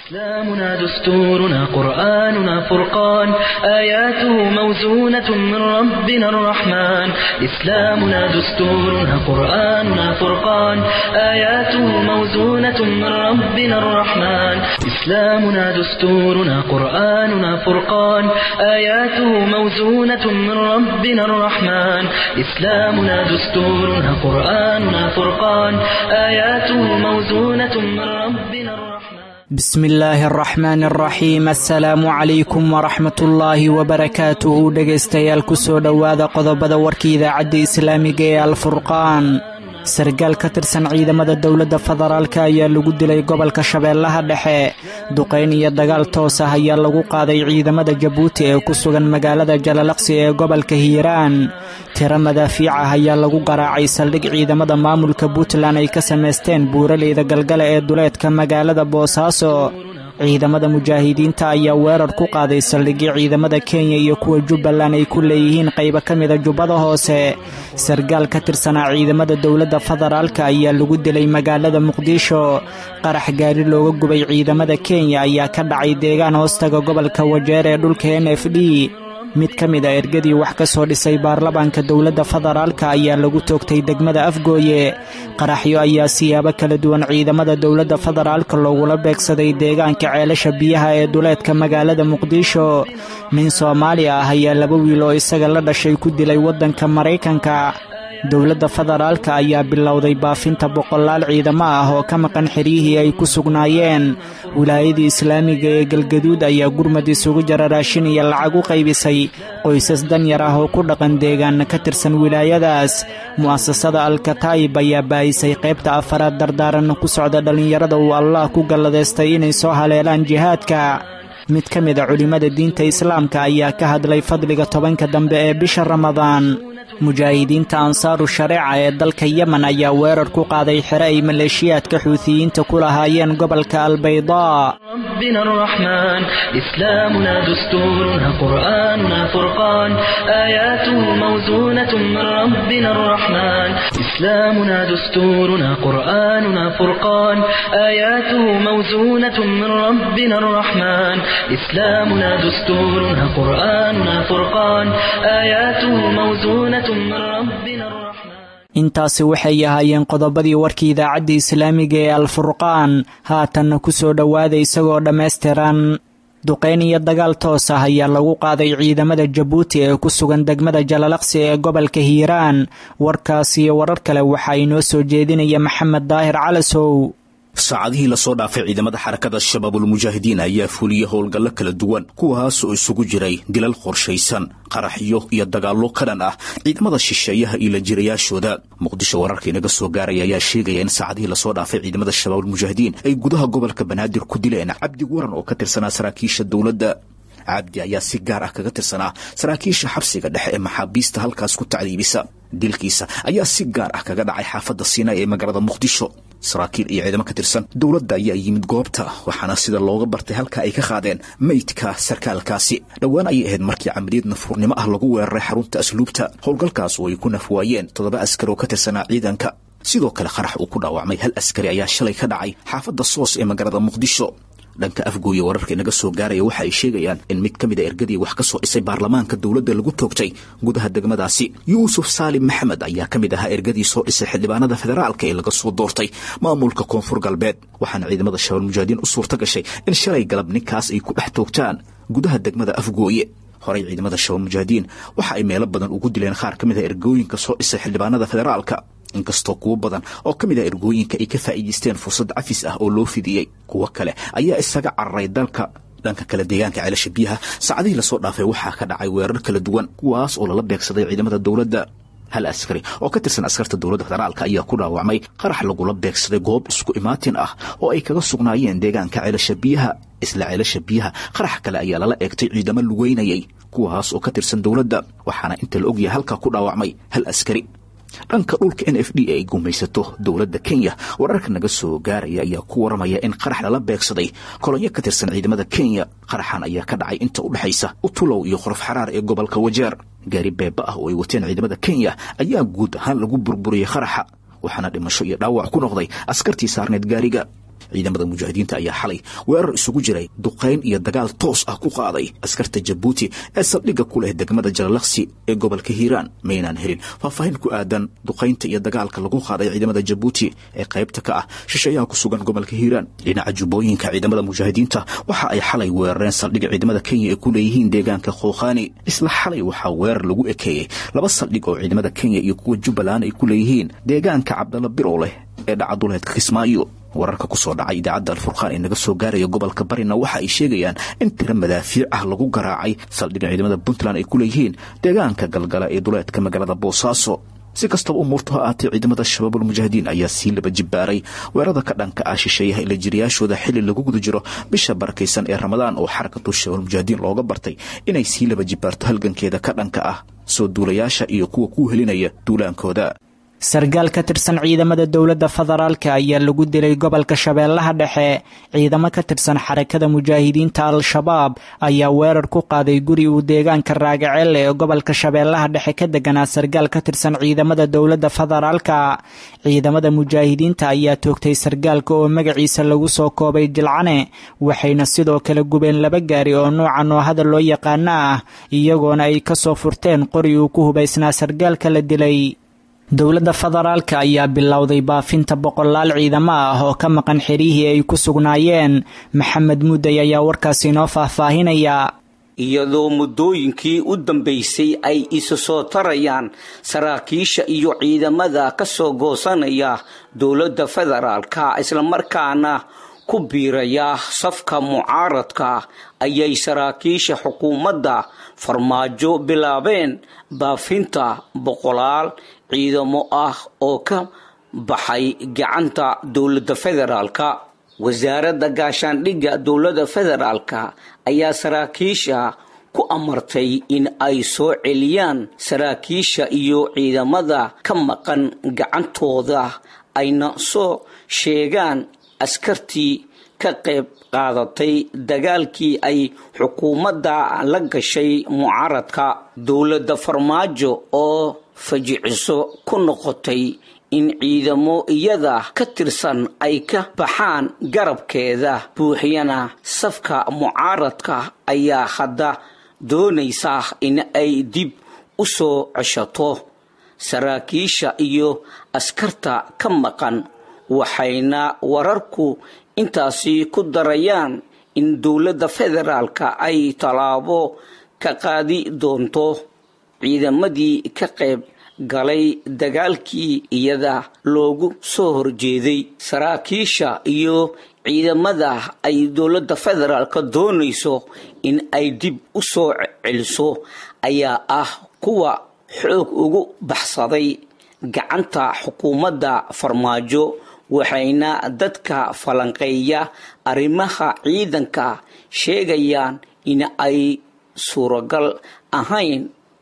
إسلامنا دستورنا قرآننا فرقان آياته موزونة من ربنا الرحمن إسلامنا دستورنا قرآننا فرقان آياته موزونة من ربنا الرحمن إسلامنا دستورنا قرآننا فرقان آياته موزونة من ربنا الرحمن إسلامنا دستورنا قرآننا فرقان آياته موزونة من ربنا الرحمن بسم illaahi araxmaan araxiim assalaamu calaykum waraxmatullaahi wabarakaatuhu dhegaystayaal kusoo dhowaada qodobada warka idaacadda islaamiga ee alfurqaan sargaal ka tirsan ciidamada dowladda federaalk ayaa lagu dilay gobolka shabeellaha dhexe duqayn iyo dagaal toos ah ayaa lagu qaaday ciidamada jabuuti ee ku sugan magaalada jalalaqsi ee gobolka hiiraan tiro madaafiic ah ayaa lagu garaacay saldhig ciidamada maamulka puntland ay ka samaysteen buuraleyda galgala ee duleedka magaalada boosaaso ciidamada mujaahidiinta ayaa weerar ku qaaday saldhigyo ciidamada kenya iyo kuwa jubbaland ay ku leeyihiin qaybo ka mida jubbada hoose sargaal ka tirsanaa ciidamada dowladda federaalk ayaa lagu dilay magaalada muqdisho qarax gaari looga gubay ciidamada kenya ayaa ka dhacay deegaan hoostaga gobolka wajeer ee dhulka n f d mid ka mid a ergadii wax ka soo dhisay baarlamaanka dowladda federaalka ayaa lagu toogtay degmada afgooye qaraxyo ayaa siyaabo kala duwan ciidamada dowladda federaalka loogula beegsaday deegaanka ceelasha biyaha ee duleedka magaalada muqdisho nin soomaali ah ayaa laba wiil oo isaga la dhashay ku dilay waddanka maraykanka dowladda federaalka ayaa bilowday baafinta boqolaal ciidamo ah oo ka maqan xiryihii ay ku sugnaayeen wilaayadii islaamiga ee galgaduud ayaa gurmad isugu jara raashin iyo lacag u qaybisay qoysas danyar ah oo ku dhaqan deegaana ka tirsan wilaayadaas mu'asasada alkataayib ayaa baayisay qaybta afaraad dardaaran ku socda dhallinyarada uu allah ku galladaystay inay soo haleelaan jihaadka mid ka mid a culimmada diinta islaamka ayaa ka hadlay fadliga tobanka dambe ee bisha ramadaan mujaahidiinta ansaaru shareeca ee dalka yemen ayaa weerar ku qaaday xere ay maleeshiyaadka xuutiyiinta ku lahaayeen gobolka albaydaa ربنا الرحمن إسلامنا دستورنا قرآننا فرقان آياته موزونة من ربنا الرحمن إسلامنا دستورنا قرآننا فرقان آياته موزونة من ربنا الرحمن إسلامنا دستورنا قرآننا فرقان آياته موزونة من ربنا الرحمن intaasi waxay ahaayeen qodobadii warkii idaacadda islaamiga ee alfurqaan haatanna ku soo dhowaada isagoo dhammaystiran duqayn iyo dagaal toos ah ayaa lagu qaaday ciidamada jabuuti ee ku sugan degmada jalalaqsi ee gobolka hiiraan warkaas iyo warar kale waxaa inoo soo jeedinaya maxamed daahir calasow saacadihii lasoo dhaafay ciidamada xarakada shabaabulmujaahidiin ayaa fuliyey howlgallo kala duwan kuwaas oo isugu jiray dilal qorshaysan qaraxyo iyo dagaallo ka dhan ah ciidamada shisheeyaha iyo lajirayaashooda muqdisho wararka inaga soo gaaraya ayaa sheegaya in saacadihii lasoo dhaafay ciidamada shabaabulmujaahidiin ay gudaha gobolka banaadir ku dileen cabdi waran oo ka tirsanaa saraakiisha dowladda cabdi ayaa si gaar ah kaga tirsanaa saraakiisha xabsiga dhexe ee maxaabiista halkaas ku tacdiibisa dilkiisa ayaa si gaar ah kaga dhacay xaafadda siinay ee magaalada muqdisho saraakiil iyo ciidamo ka tirsan dowladda ayaa yimid goobta waxaana sida looga bartay halka ay ka qaadeen meydka sarkaalkaasi dhowaan ayay ahayd markii camaliyad nafuurnimo ah lagu weeraray xarunta asluubta howlgalkaas oo ay ku nafwaayeen toddoba askari oo ka tirsanaa ciidanka sidoo kale qarax uu ku dhaawacmay hal askari ayaa shalay ka dhacay xaafadda soos ee magaalada muqdisho dhanka afgooye wararka inaga soo gaaraya waxa ay sheegayaan in mid ka mid a ergadii wax ka soo dhisay baarlamaanka dowladda lagu toogtay gudaha degmadaasi yuusuf saalim maxamed ayaa ka mid ahaa ergadii soo dhisay xildhibaanada federaalka ee laga soo doortay maamulka koonfur galbeed waxaana ciidamada shabaal mujaahidiin u suurta gashay in shalay galab ninkaas ay ku dhex toogtaan gudaha degmada afgooye horey ciidamada shabaal mujaahidiin waxa ay meelo badan ugu dileen qaar ka mid a ergooyinka soo dhisay xildhibaanada federaalka inkastoo kuwo badan oo ka mid ah ergooyinka ay ka faa'iidaysteen fursad cafis ah oo loo fidiyey kuwo kale ayaa isaga cararay dalka dhanka kale deegaanka ceelasha biyaha saacadihii lasoo dhaafay waxaa ka dhacay weerar kala duwan kuwaas oo lala beegsaday ciidamada dowladda hal askari oo ka tirsan askarta dowladda federaalka ayaa ku dhaawacmay qarax lagula beegsaday goob isku imaatin ah oo ay kaga sugnaayeen deegaanka ceelasha biyaha isla ceelasha biyaha qarax kale ayaa lala eegtay ciidamo lugeynayay kuwaas oo ka tirsan dowladda waxaana inta la ogyahay halkaa ku dhaawacmay hal askari dhanka dhulka n f d ay gumaysato dowladda kenya wararka naga soo gaaraya ayaa ku waramaya in qarax lala beegsaday kolonyo ka tirsan ciidamada kenya qaraxan ayaa ka dhacay inta u dhexaysa utulow iyo qorof xaraar ee gobolka wajeer gaari beeba ah oo ay wateen ciidamada kenya ayaa guud ahaan lagu burburiyey qaraxa waxaana dhimasho iyo dhaawac ku noqday askartii saarneed gaariga ciidamada mujaahidiinta ayaa xalay weerar isugu jiray duqayn iyo dagaal toos ah ku qaaday askarta jabuuti ee saldhigga ku leh degmada jalalaqsi ee gobolka hiiraan maynaan helin faahfaahin ku aadan duqaynta iyo dagaalka lagu qaaday ciidamada jabuuti ee qaybta ka ah shisheeyaha ku sugan gobolka hiiraan dhinaca jubbooyinka ciidamada mujaahidiinta waxa ay xalay weerareen saldhigga ciidamada kenya ee ku leeyihiin deegaanka khookhaani isla xalay waxaa weerar lagu ekeeyey laba saldhig oo ciidamada kenya iyo kuwa jubbaland ay ku leeyihiin deegaanka cabdalla birow leh ee dhacaduleedka kismaayo wararka ku soo dhacay idaacadda alfurqaan ee naga soo gaaraya gobolka barina waxa ay sheegayaan in tiro madaafiic ah lagu garaacay saldhigga ciidamada puntland ay ku leeyihiin deegaanka galgala ee duleedka magaalada boosaaso si kastaba umuurtu ha aatee ciidamada shabaabulmujaahidiin ayaa sii laba jibbaaray weerarada ka dhanka ah shisheeyaha ila jiriyaashooda xilli lagu guda jiro bisha barakaysan ee ramadaan oo xarakatu shabaabulmujaahidiin looga bartay inay sii laba jibbaarto halgankeeda ka dhanka ah soo duulayaasha iyo kuwa ku helinaya duulaankooda sargaal ka tirsan ciidamada dowladda federaalka ayaa lagu dilay gobolka shabeellaha dhexe ciidamo ka tirsan xarakada mujaahidiinta al-shabaab ayaa weerar ku qaaday guri uu deegaanka raagaceelle ee gobolka shabeellaha dhexe ka deganaa sargaal ka tirsan ciidamada dowladda federaalka ciidamada mujaahidiinta ayaa toogtay sargaalka oo magaciisa lagu soo koobay jilcane waxayna sidoo kale gubeen laba gaari oo nooca noohada loo yaqaano ah iyagoona ay kasoo furteen qori uu ku hubaysnaa sargaalka la dilay dowladda federaalka ayaa bilowday baafinta boqolaal ciidamo ah oo ka maqan xerihii ay ku sugnaayeen maxamed mudday ayaa warkaasi inoo faahfaahinaya iyadoo muddooyinkii u dambaysay ay isu soo tarayaan saraakiisha iyo ciidamada ka soo goosanaya dowladda federaalka islamarkaana ku biiraya safka mucaaradka ayay saraakiisha xukuumadda farmaajo bilaabeen baafinta boqolaal ciidamo ah oo ka baxay gacanta dowladda federaalka wasaaradda gaashaandhigga dowladda federaalka ayaa saraakiisha ku amartay in ay soo celiyaan saraakiisha iyo ciidamada ka maqan gacantooda ayna soo sheegaan askartii ka qayb qaadatay dagaalkii ay xukuumadda la gashay mucaaradka dowladda farmaajo oo fajiciso ku noqotay in ciidamo iyada ka tirsan ay ka baxaan garabkeeda buuxiyana safka mucaaradka ayaa hadda doonaysa in ay dib u soo ceshato saraakiisha iyo askarta ka maqan waxayna wararku intaasi ku darayaan in dowladda federaalka ay tallaabo ka qaadi doonto ciidamadii ka qayb galay dagaalkii iyada loogu soo horjeeday saraakiisha iyo ciidamada ay dowladda federaalka doonayso in ay dib u soo celiso ayaa ah kuwa xoog ugu baxsaday gacanta xukuumadda farmaajo waxayna dadka falanqeeya arrimaha ciidanka sheegayaan in ay suuragal ahayn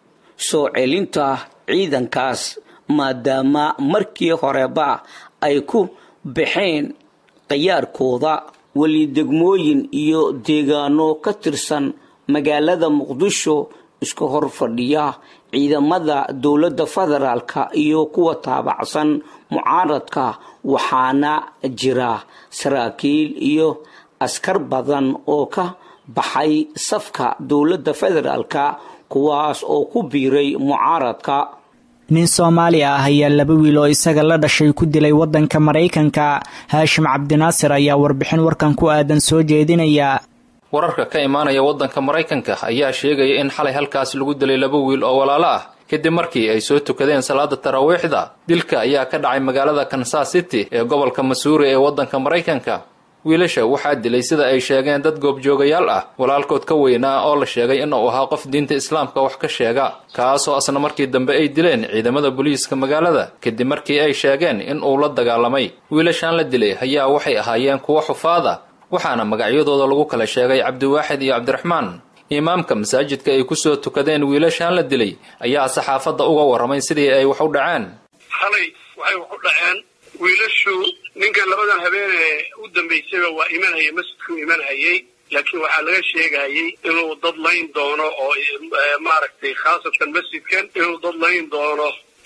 soo celinta ciidankaas maadaama markii horeba ay ku baxeen khiyaarkooda weli degmooyin iyo deegaano ka tirsan magaalada muqdisho iska hor fadhiya ciidamada dowladda federaalka iyo kuwa taabacsan mucaaradka waxaana jira saraakiil iyo askar badan oo ka baxay safka dowladda federaalka kuwaas oo ku biiray mucaaradka nin soomaali ah ayaa laba wiil oo isaga la dhashay ku dilay waddanka maraykanka haashim cabdinaasir ayaa warbixin warkan ku aadan soo jeedinaya wararka ka imaanaya waddanka maraykanka ayaa sheegaya in xalay halkaas lagu dilay laba wiil oo walaalo ah kadib markii ay soo tukadeen salaada taraawiixda dilka ayaa ka dhacay magaalada kansas city ee gobolka masuuri ee waddanka maraykanka wiilasha waxaa dilay sida ay sheegeen dad goobjoogayaal ah walaalkood ka weynaa oo la sheegay inuu ahaa qof diinta islaamka wax ka sheega kaasoo asna markii dambe ay dileen ciidamada booliiska magaalada kadib markii ay sheegeen in uu la dagaalamay wiilashan la dilay ayaa waxay ahaayeen kuwo xufaada waxaana magacyadooda lagu kala sheegay cabdiwaaxid iyo cabdiraxmaan imaamka masaajidka ay kusoo tukadeen wiilashan la dilay ayaa saxaafadda uga warramay sidii ay wax u dhaceen xalay waxay wax u dhaceen wiilashu ninkan labadan habeenee u dambaysayba waa imanhayay masjidkuu imanhayay laakiin waxaa laga sheegayay inuu dad layn doono oo maaragtay khaasatan masjidkan inuu dad layn doono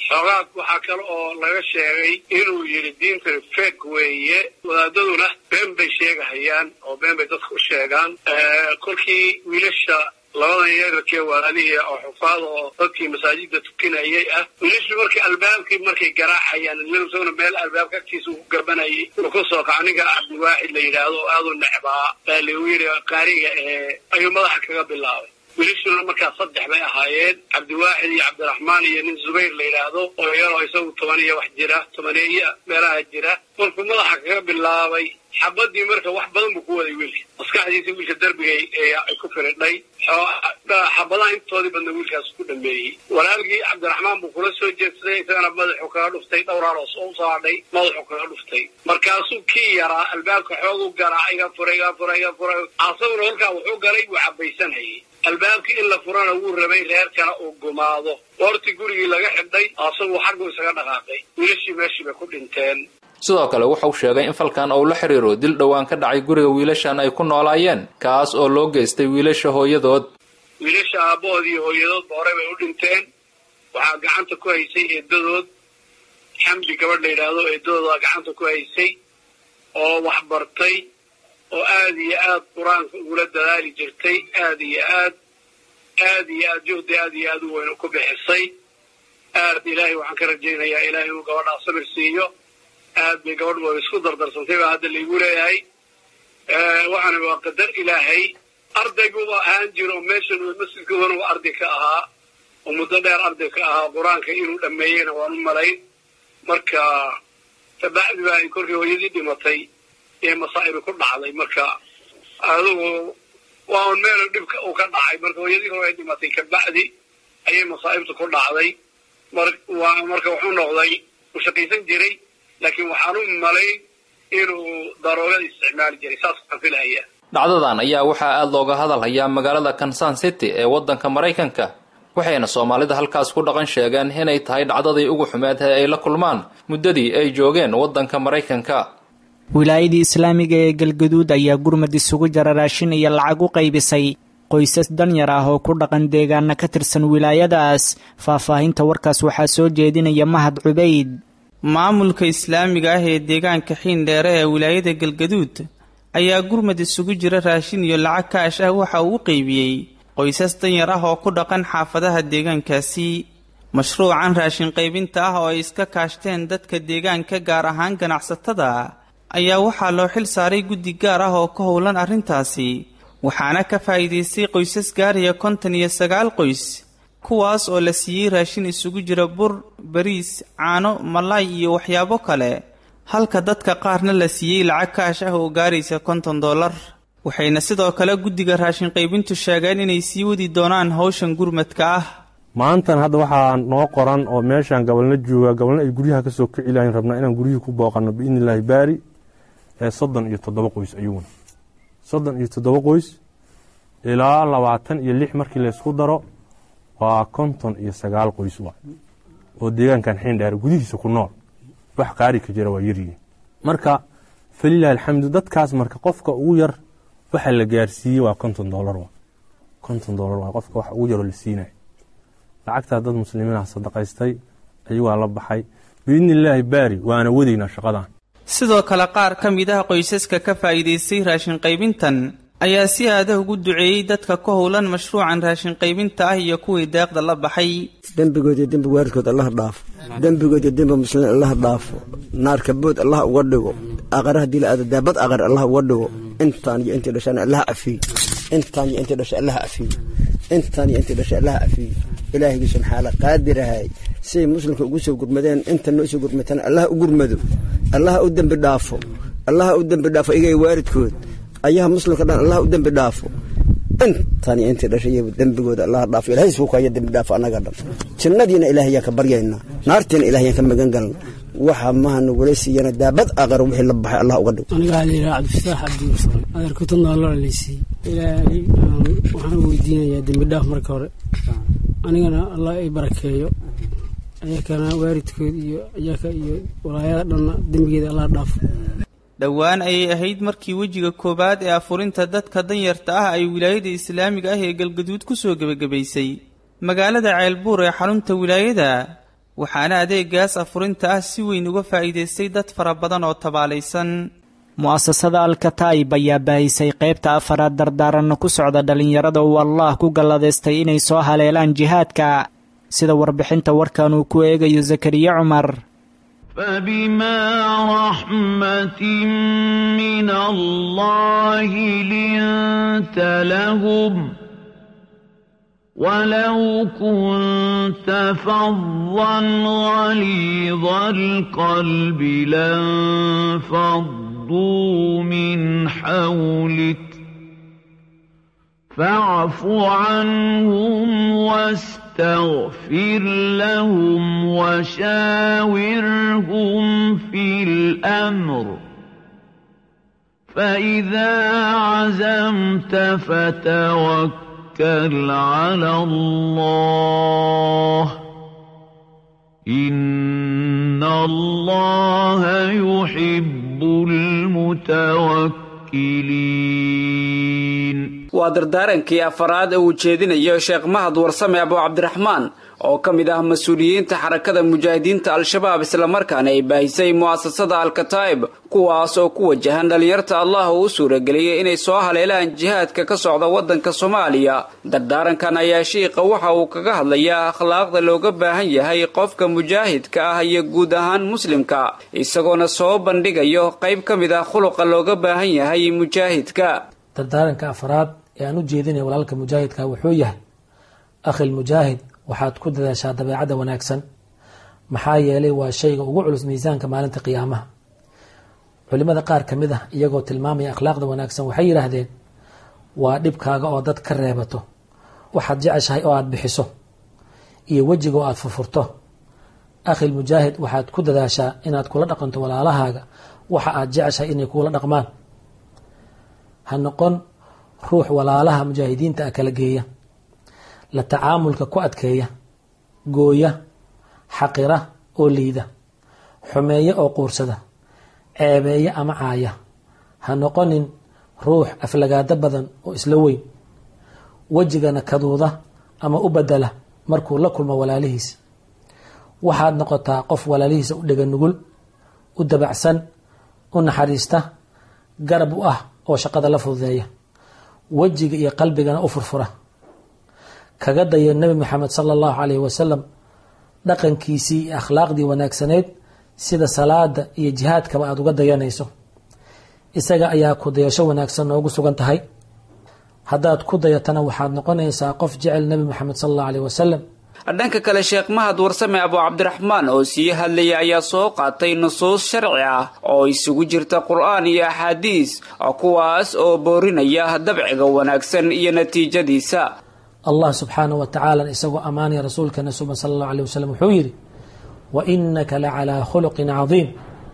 xoogaa waxaa kale oo laga sheegay inuu yidhi diintani fek weeye wadaadaduna been bay sheegahayaan oo been bay dadka u sheegaan kolkii wiilasha labadan yeerarkee walaalihii oo xufaad oo dadkii masaajidda tukinayay ah wiilashu markii albaabkii markay garaacayaan isaguna meel albaabka agtiisa uu gabanayay uu ka soo kaco ninka cabdiwaaxid la yidhaahdo oo aad u necbaa baa lagu yidhi qaariga ee ayuu madaxa kaga bilaabay wiilashuna markaa saddex bay ahaayeen cabdiwaaxid iyo cabdiraxmaan iyo nin zubayr la yidhaahdo oo yaroo isagu toban iyo wax jira tobaneeya meelaha jira kolkuu madaxa kaga bilaabay xabadii marka wax badan buu ku waday wiilka maskaxdiisa wiilka darbigay ay ku firidhay xabadaha intoodii badna wiilkaas ku dhameeyey walaalkii cabdiraxmaan buu kula soo jeedsaday isagana madaxuu kaga dhuftay dhowraaroos oo usoo hadhay madaxuu kaga dhuftay markaasuu kii yaraa albaabka xoogu garaa iga fura iga fura iga fura asaguna halkaa wuxuu galay wuu cabaysanhayay albaabkii in la furana wuu rabay reerkana uu gumaado goortii gurigii laga xidhay asaguu xaggu isaga dhaqaaqay wiilashii meeshii bay ku dhinteen sidoo kale wuxuu sheegay in falkan uu la xiriiro dil dhowaan ka dhacay guriga wiilashan ay ku noolaayeen kaas oo loo geystay wiilasha hooyadood wiilasha aabbahood iyo hooyadoodba horey bay u dhinteen waxaa gacanta ku haysay eedadood xamdi gabadh la yidhaahdo eedadoodaa gacanta ku haysay oo wax bartay oo aada iyo aad qur-aanka ugula dadaali jirtay aada iyo aad aada iyo aad juhdi aad iyo aad u weyn ku bixisay aad ilaahay waxaan ka rajaynayaa ilaahay inuu gabadhaa sabir siiyo aad bay gabadh wa isku dardarsantay baa hadda laigu leeyahay waxaana waa qadar ilaahay ardayguba ahaan jiro meeshan masjidkoodana waa arday ka ahaa oo muddo dheer arday ka ahaa qur-aanka inuu dhameeyeyna waan u malayn marka kabacdi baa ay korkii hooyadii dhimatay ee masaa'ibi ku dhacday marka adugu waa un meel dhibka uu ka dhacay marka hooyadii hore ay dhimatay kabacdi ayay masaa'ibta ku dhacday mar waa marka wuxuu noqday uu shaqaysan jiray laakiin waxaan u malay inuu daroogada isticmaali jiray saas aan filahaya dhacdadan ayaa waxaa aada looga hadal hayaa magaalada kansan city ee waddanka maraykanka waxayna soomaalida halkaas ku dhaqan sheegeen inay tahay dhacdadii ugu xumeed ee ay la kulmaan muddadii ay joogeen waddanka maraykanka wilaayadii islaamiga ee galgaduud ayaa gurmad isugu jara raashin iyo lacag u qaybisay qoysas danyar ah oo ku dhaqan deegaana ka tirsan wilaayadaas faahfaahinta warkaas waxaa soo jeedinaya mahad cubayd maamulka islaamiga ah ee deegaanka xiindheere ee wilaayada galgaduud ayaa gurmad isugu jira raashin iyo lacag kaash ah waxa uu u qeybiyey qoysas danyar ah oo ku dhaqan xaafadaha deegaankaasi mashruucan raashin qaybinta ah oo ay iska kaashteen dadka deegaanka gaar ahaan ganacsatada ayaa waxaa loo xil saaray guddi gaar ah oo ka howlan arrintaasi waxaana ka faa'iidaystay qoysas gaaraya konton iyo sagaal qoys kuwaas oo la siiyey raashin isugu jira bur bariis caano malaay iyo waxyaabo kale halka dadka qaarna la siiyey lacag kaash ah oo gaaraysa konton dollar waxayna sidoo kale guddiga raashin qaybintu sheegeen inay sii wadi doonaan howshan gurmadka ah maantan hadda waxaa noo qoran oo meeshaan gabalna jooga gabalna ay guryaha ka soo kici lahayn rabnaa inaan guryihii ku booqanno biidni illaahi baari ee soddon iyo toddoba qoys ayuuna soddon iyo toddoba qoys ilaa labaatan iyo lix markii laysku daro waa konton iyo sagaal qoys wa oo deegaankan xiindheer gudihiisa ku nool wax qaari ka jira waa yaryihiin marka falilahi alxamdu dadkaas marka qofka ugu yar waxa la gaarsiiyey waa konton dolar wa konton dolar waa qofka wax ugu yaroo la siinaya lacagtaa dad muslimiinah sadaqaystay ayagaa la baxay biidni illaahi baari waana wadaynaa shaqadan sidoo kale qaar ka mid ah qoysaska ka faa'iidaystay raashin qaybintan ayaa si aada ugu duceeyey dadka ka howlan mashruucan raashin qaybinta ah iyo kuwii deeqda la baxay dembigood iyo dembi waaridkood allah dhaafo dembigood iyo dembi muslimiin allah dhaafo naarka bood allah uga dhigo aqara haddii la aado daabad aqar allah uga dhigo intaan iyo intii dhashana allah cafiyo intaan iyo intii dhashay allah cafiyo intaan iyo intii dhashay allah cafiyo ilaahigii subxaala qaadirahay siay muslimka ugu soo gurmadeen inta noo soo gurmatana allah u gurmado allah u dembi dhaafo allah u dembi dhaafo igay waaridkood ayaha muslimka dhan allah u dembi dhaafo intaan iyo intii dhashay dembigooda allah dhaafo ilahay suukaya dembi dhaafo annaga dhan jannadiina ilaahayaan ka baryaynaa naartiina ilahayaan ka magan galna waxa maha nagula siiyana daabad aqar wixii la baxay allah uga dhigo aniga waxaa la yidhaha cabdifataax cabdimursal adeer kutub nooloo laysiiyey ilaahay waxaan weydiinayaa dembi dhaaf marka hore anigana allah ay barakeeyo ayakana waaridkood iyo ayaka iyo walaayada dhanna dembigeeda allah dhaafo dhowaan ayay ahayd markii wejiga koowaad ee afurinta dadka danyarta ah ay wilaayada islaamiga ah ee galgaduud ku soo gebagabaysay magaalada ceelbuur ee xarunta wilaayada waxaana adeegaas afurinta ah si weyn uga faa'iidaystay dad fara badan oo tabaalaysan mu'asasada alkataib ayaa baahisay qaybta afaraad dardaaranna ku socda dhallinyarada uu allah ku galladaystay inay soo haleelaan jihaadka sida warbixinta warkan uu ku eegayo zakariya cumar فبما رحمة من الله لنت لهم ولو كنت فظا غليظ القلب لانفضوا من حولك فاعف عنهم واستغفر لهم وشاورهم في الأمر فإذا عزمت فتوكل على الله إن الله يحب المتوكلين waa dardaarankii afaraad ee uu jeedinayo sheekh mahad warsame abu cabdiraxmaan oo ka mid ah mas-uuliyiinta xarakada mujaahidiinta al-shabaab islamarkaana ay baahisay mu'asasada al-kataa'ib kuwaas oo ku wajahan dhallinyarta allah uu u suurageliyey inay soo haleelaan jihaadka ka socda waddanka soomaaliya dardaarankan ayaa shiiqa waxa uu kaga hadlayaa akhlaaqda looga baahan yahay qofka mujaahidka ah iyo guud ahaan muslimka isagoona soo bandhigayo qayb ka mid ah khuluqa looga baahan yahay mujaahidka dardaaranka afraad ee aan u jeedinaya walaalka mujaahidka wuxuu yahay akhil mujaahid waxaad ku dadaashaa dabeecadda wanaagsan maxaa yeelay waa shayga ugu culus miisaanka maalinta qiyaamaha culimada qaar ka mid ah iyagoo tilmaamaya akhlaaqda wanaagsan waxay yidhaahdeen waa dhibkaaga oo dad ka reebato waxaad jeceshahay oo aada bixiso iyo wejiga oo aada furfurto akhil mujaahid waxaad ku dadaashaa inaad kula dhaqanto walaalahaaga waxa aad jeceshahay inay kuula dhaqmaan ha noqon ruux walaalaha mujaahidiinta ah kala geeya la tacaamulka ku adkeeya gooya xaqira oo liida xumeeya oo quursada ceebeeya ama caaya ha noqonin ruux aflagaado badan oo isla weyn wejigana kaduuda ama u badela markuu la kulmo walaalihiis waxaad noqotaa qof walaalihiisa u dhega nugul u dabacsan u naxariista garab u ah oo shaqada la fududeeya wejiga iyo qalbigana u furfura kaga dayo nebi moxamed sala allahu calayhi wasalam dhaqankiisii iyo akhlaaqdii wanaagsaneyd sida salaada iyo jihaadkaba aada uga dayanayso isaga ayaa ku dayasho wanaagsan noogu sugan tahay haddaad ku dayatana waxaad noqonaysaa qof jecel nebi moxamed sala allahu aleyh wasalam dhanka kale sheekh mahad warsame abu cabdiraxmaan oo sii hadlaya ayaa soo qaatay nusuus sharci ah oo isugu jirta qur-aan iyo axaadiis kuwaas oo boorinaya dabciga wanaagsan iyo natiijadiisa allah subxaanahu wa tacaala isagoo ammaanaya rasuulkeena suban sala allahu aleyh wasalam wuxuu yidhi wa inaka la calaa khuluqin cadiim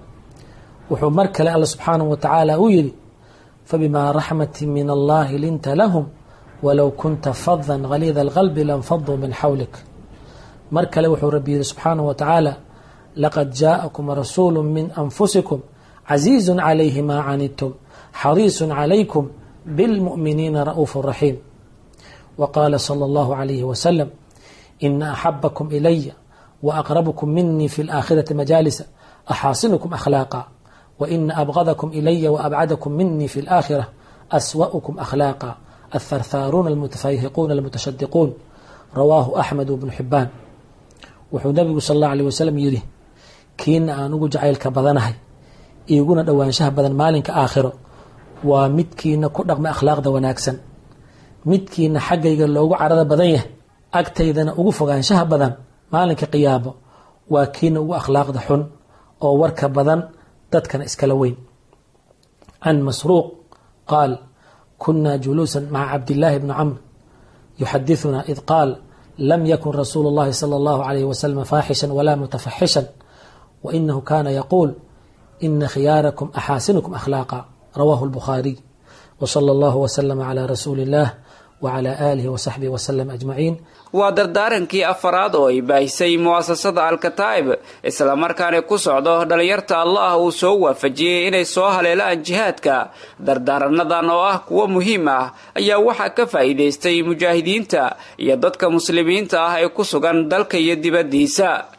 wuxuu mar kale alla subxaanahu wa tacaala u yidhi fabimaa raxmatin min allahi linta lahum walow kunta fadan haliida alqalbi lanfaduu min xawlik mar kale wuxuu rabbi yihi subxaanahu wa tacaala laqad jaa'akum rasuulu min anfusikum casiizun calayhi maa canidtum xariisun calaykum bilmu'miniina ra'uufu raxiim wa qaala sala allahu calayhi wasalam ina axabakum ilaya wa aqrabkum minii fi laakhirati majaalisa axaasinukum akhlaaqa wa ina abgadakum ilaya wa abcadakum minii fi laakhira aswa'ukum akhlaaqa atharthaaruuna almutafayhiquuna almutashadiquun rawaahu axmed bnu xibaan wuxuu nabigu sal allahu aleyh wasalam yidhi kiina aan ugu jacaylka badanahay iiguna dhowaanshaha badan maalinka aakhiro waa midkiina ku dhaqma akhlaaqda wanaagsan midkiina xaggayga loogu carada badan yahay agtaydana ugu fogaanshaha badan maalinka qiyaabo waa kiina ugu akhlaaqda xun oo warka badan dadkana iskala weyn can masruuq qaal kuna juluusa maca cabdillaahi bni camr yuxadithuna id qaal lam yakun rasuulu اllahi salى اllahu alayh wasalam faaxishan wala mutafaxishan wainahu kana yaquul ina khiyaarakum axaasinukum akhlaaqa rawahu اlbukhaariy wsala allahu wslama cla rasuuli اllah wcla aalihi wsaxbihi wslm ajmaciin waa dardaarankii afaraad oo ay baahisay mu'asasada al-kataa'ib islamarkaana ku socdo dhalinyarta allah uu soo waafajiyey inay soo haleelaan jihaadka dardaaranadan oo ah kuwo muhiim ah ayaa waxaa ka faa'iidaystay mujaahidiinta iyo dadka muslimiinta ah ee ku sugan dalka iyo dibaddiisa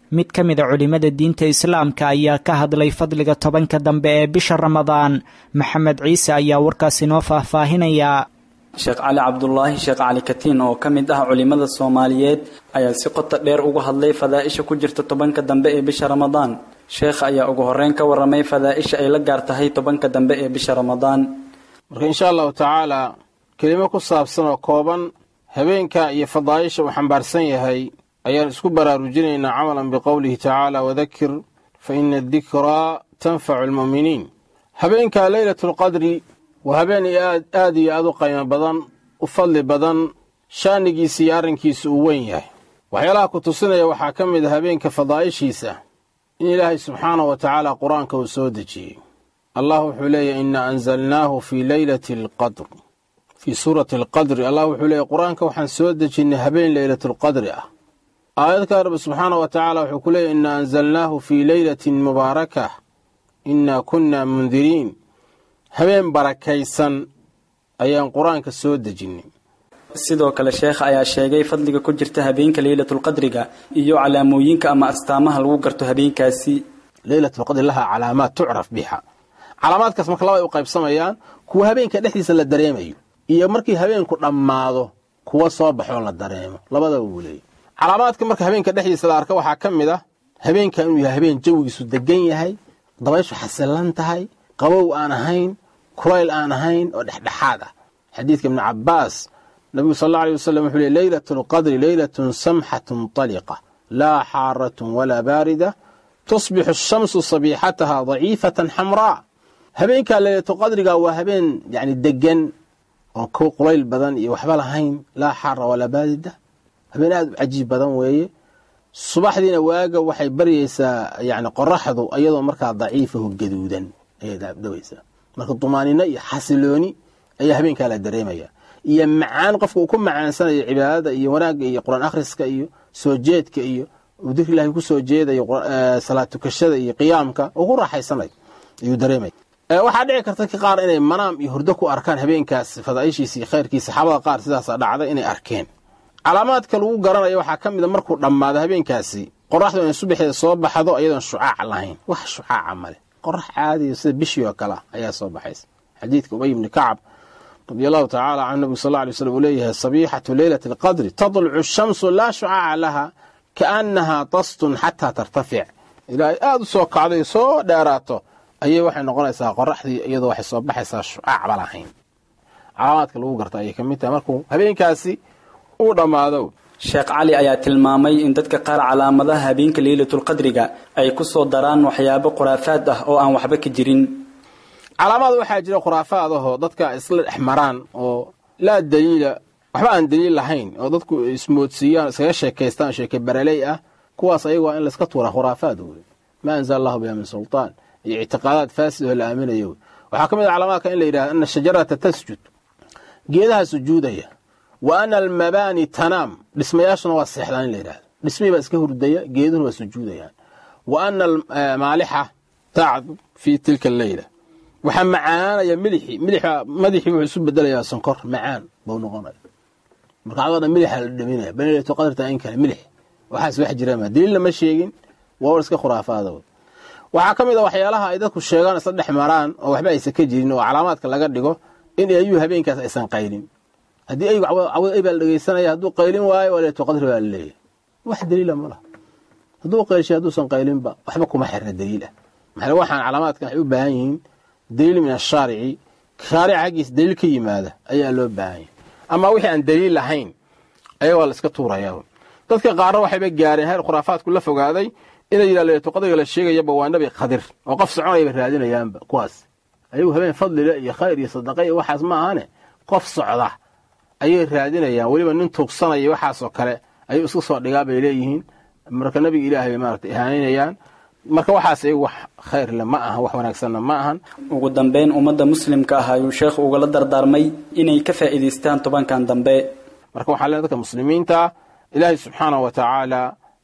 mid ka mid a culimmada diinta islaamka ayaa ka hadlay fadliga tobanka dambe ee bisha ramadaan maxamed ciise ayaa warkaas inoo faahfaahinaya sheekh cali cabdulaahi sheekh cali katiin oo ka mid ah culimmada soomaaliyeed ayaa si qota dheer uga hadlay fadaa'isha ku jirta tobanka dambe ee bisha ramadaan sheekha ayaa ugu horreyn ka warramay fadaa'isha ay la gaar tahay tobanka dambe ee bisha ramadaan marka insha allahu tacaala kelimo ku saabsan oo kooban habeenka iyo fadaa'isha uu xambaarsan yahay ayaan isku baraarujinaynaa camalan biqowlihi tacaala wadakir fa ina adikraa tanfacu almu'miniin habeenka leylatulqadri waa habeen aad iyo aad u qiimo badan u fadli badan shaanigiisa iyo arrinkiisa uu weyn yahay waxyaalaha ku tusinaya waxaa ka mid a habeenka fadaa'ishiisa in ilaahay subxaanahu wa tacaala qur-aanka uu soo dejiyey allah wuxuu leeyahy inna anzalnaahu fii leylati alqadr fii suurati alqadri allah wuxuu leeyahy qur-aanka waxaan soo dejinnay habeen leylatulqadri ah aayadka rabbi subxaanahu wa tacaala wuxuu ku leeyahy inna anzalnaahu fii leylatin mubaarakah inna kunna mundiriin habeen barakaysan ayaan qur-aanka soo dejinnay sidoo kale sheekha ayaa sheegay fadliga ku jirta habeenka leylatulqadriga iyo calaamooyinka ama astaamaha lagu garto habeenkaasi leylatulqadri lahaa calaamaad tucraf biha calaamaadkaas marka laba ay u qaybsamayaan kuwa habeenka dhexdiisa la dareemayo iyo markii habeenku dhammaado kuwa soo baxoo la dareemo labadaba wuu leeyay calaamaadka marka habeenka dhexdiisa la arka waxaa ka mid ah habeenka inuu yahay habeen jawigiisu degan yahay dabayshu xasilan tahay qabow aan ahayn kulayl aan ahayn oo dhexdhexaad ah xadiidka ibnu cabbaas nabigu sal alla alay wasalam wuxuu ley leylatu lqadri leylatun samxatun taliqa laa xaaratun walaa baarida tusbixu ashamsu sabiixataha daciifatan xamraa habeenkaa leylatulqadriga waa habeen yani degan oo ku qulayl badan iyo waxba lahayn laa xaara walaa baarida habeen aad u cajiib badan weeye subaxdiina waaga waxay baryaysaa yani qoraxdu iyadoo markaa daciifaho gaduudan ayay dhawaysaa marka dumaanino iyo xasilooni ayaa habeenkaa la dareemaya iyo macaan qofka uu ku macaansanayo cibaadada iyo wanaagga iyo qur-aan akhriska iyo soo jeedka iyo uu dikri ilahi ku soo jeedayo salaad tukashada iyo qiyaamka uu ku raaxaysanayo ayuu dareemaya waxaa dhici karta ka qaar inay manaam iyo hurdo ku arkaan habeenkaas fadaa'ishiisa iyo khayrkiisa saxaabada qaar sidaasa dhacday inay arkeen calaamaadka lagu garanayo waxaa ka mida markuu dhammaado habeenkaasi qoraxdu inay subaxeeda soo baxdo iyadoon shucaac lahayn wax shucaaca male qorax caadiya sida bishii oo kale ayaa soo baxaysa xadiidka ubay ibni kacab radi allahu tacaala canhu nabigu sal alay slam uu leeyahay sabiixatu leylati alqadri tadlucu shamsu laa shucaaca laha kaannahaa tastun xataa tartafic ilaahay aada u soo kacday soo dheeraato ayay waxay noqonaysaa qoraxdii iyadoo waxay soo baxaysaa shucaacba lahayn calaamaadka lagu garta ayay ka mid tahay markuu habeenkaasi uu dhammaado sheekh cali ayaa tilmaamay in dadka qaar calaamadaha habeenka leylatulqadriga ay ku soo daraan waxyaabo khuraafaad ah oo aan waxba ka jirin calaamaad waxaa jira khuraafaad ahoo dadka isla dhex maraan oo laa daliila waxba aan daliil lahayn oo dadku ismoodsiiyaan iskaga sheekaystaan sheeke baraley ah kuwaas ayaga waa in layska tuura khuraafaad wey maa anzala allahu biha min sultaan iyo ictiqaadaad faasid oo la aaminayo waxaa ka mid a calaamaadka in la yidhahda ana shajarata tasjud geedaha sujuudaya wa ana almabaani tanaam dhismayaashuna waa seexdaan in la yidhahdo dhismihii baa iska hurdaya geeduhuna waa sujuudayaan wa ana maalixa tacdu fii tilka alleyla waxaa macaanaya milixii milixa madaxii wuxuu isu bedelayaa sonkor macaan buu noqonaya marka adoo dhan milixa la dhaminaya banilatu qadarta in kale milix waxaas wax jirama daliilna ma sheegin waa war iska khuraafaada waxaa ka mid a waxyaalaha ay dadku sheegaan isla dhex maraan oo waxba aysan ka jirin oo calaamaadka laga dhigo in ayuu habeenkaas aysan qaylin haddii aygu cawad ay baa la dhegeysanaya hadduu qaylin waayo waa leetu qadri baa la leeyahay wax daliila ma laha hadduu qaylshay hadduusan qaylinba waxba kuma xirna daliil ah maxaa waxaan calaamaadkan waxay u baahan yihiin daliil min ashaarici shaarica xaggiisa daliil ka yimaada ayaa loo baahan yahay ama wixii aan daliil lahayn ayaa waa la iska tuurayaa dadka qaarna waxayba gaareen heer khuraafaadku la fogaaday inay yidhah leetu qadriga la sheegayaba waa nabi khadir oo qof soconayaba raadinayaanba kuwaas ayagu habeen fadlile iyo khayr iyo sadaqa iyo waxaas ma ahane qof socda ayay raadinayaan weliba nin tuugsanaya waxaasoo kale ayuu iska soo dhigaa bay leeyihiin marka nabiga ilaahay bay maarata ihaanaynayaan marka waxaas iyagu wax khayrle ma ahan wax wanaagsanna ma ahan ugu dambeyn ummadda muslimka ah ayuu sheekhu ugala dardaarmay inay ka faa'iidaystaan tobankan dambe marka waxaa lee dadka muslimiinta ilaahay subxaanahu wa tacaala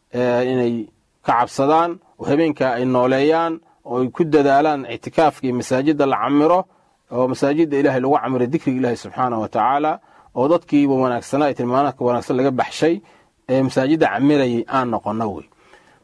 inay ka cabsadaan oo habeenkaa ay nooleeyaan oo ay ku dadaalaan ictikaafka iyo masaajidda la camiro oo masaajidda ilahay lagu camiro dikriga ilaahi subxaanahu wa tacaala oo dadkiiba wanaagsanaa ee tilmaanaadka wanaagsan laga baxshay ee masaajidda camirayay aan noqono wey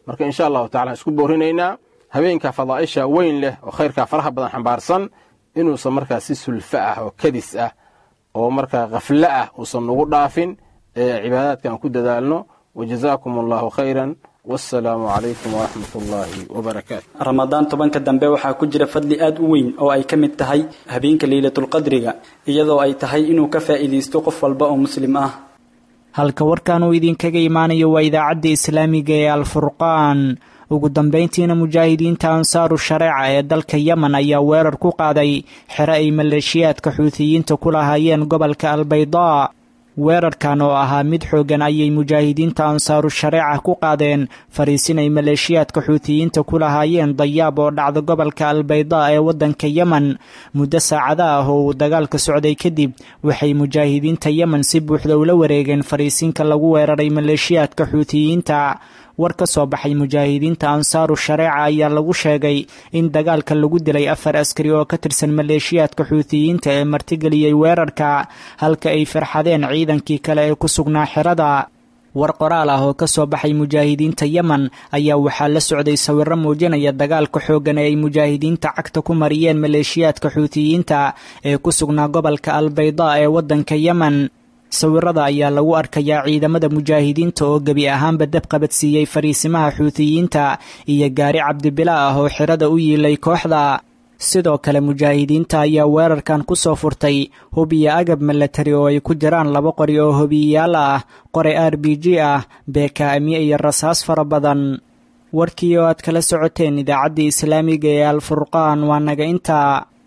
marka insha allahu tacala isku boorinaynaa habeenka fadaa'isha weyn leh oo khayrkaa faraha badan xambaarsan inuusan markaa si sulfa ah oo kadis ah oo markaa khaflo ah uusan nagu dhaafin ee cibaadaadkan ku dadaalno wajazaakum allahu khayran wassalaamu calaykum waraxmat ullaahi wabarakaatu ramadaan tobanka dambe waxaa ku jira fadli aad u weyn oo ay ka mid tahay habeenka leylatulqadriga iyadoo ay tahay inuu ka faa'iidaysto qof walba oo muslim ah halka warkan uu idinkaga imaanayo waa idaacadda islaamiga ee alfurqaan ugu dambayntiina mujaahidiinta ansaaru shareeca ee dalka yemen ayaa weerar ku qaaday xero ay maleeshiyaadka xuutiyiinta ku lahaayeen gobolka albaydaa weerarkan oo ahaa mid xooggan ayay mujaahidiinta ansaaru shareeca ku qaadeen fariisin ay maleeshiyaadka xuutiyiinta ku lahaayeen dayaab oo dhacda gobolka albaydaa ee waddanka yemen muddo saacada ah oo uu dagaalka socday kadib waxay mujaahidiinta yemen si buuxda ula wareegeen fariisinka lagu weeraray maleeshiyaadka xuutiyiinta war ka soo baxay mujaahidiinta ansaaru shareeca ayaa lagu sheegay in dagaalka lagu dilay afar askari oo ka tirsan maleeshiyaadka xuutiyiinta ee martigeliyey weerarka halka ay farxadeen ciidankii kale ee ku sugnaa xerada war qoraal ah oo ka soo baxay mujaahidiinta yemen ayaa waxaa la socday sawirro muujinaya dagaalka xooggan ee ay mujaahidiinta cagta ku mariyeen maleeshiyaadka xuutiyiinta ee ku sugnaa gobolka albaydaa ee waddanka yemen sawirada ayaa lagu arkayaa ciidamada mujaahidiinta oo gebi ahaanba dab qabadsiiyey fariisimaha xuutiyiinta iyo gaari cabdibila ah oo xirada u yiilay kooxda sidoo kale mujaahidiinta ayaa weerarkan ku soo furtay hub iyo agab milatari oo ay ku jiraan laba qori oo hobiyayaal ah qori r b g ah beekaamiye iyo rasaas fara badan warkii oo aad kala socoteen idaacaddii islaamiga ee alfurqaan waa naga intaa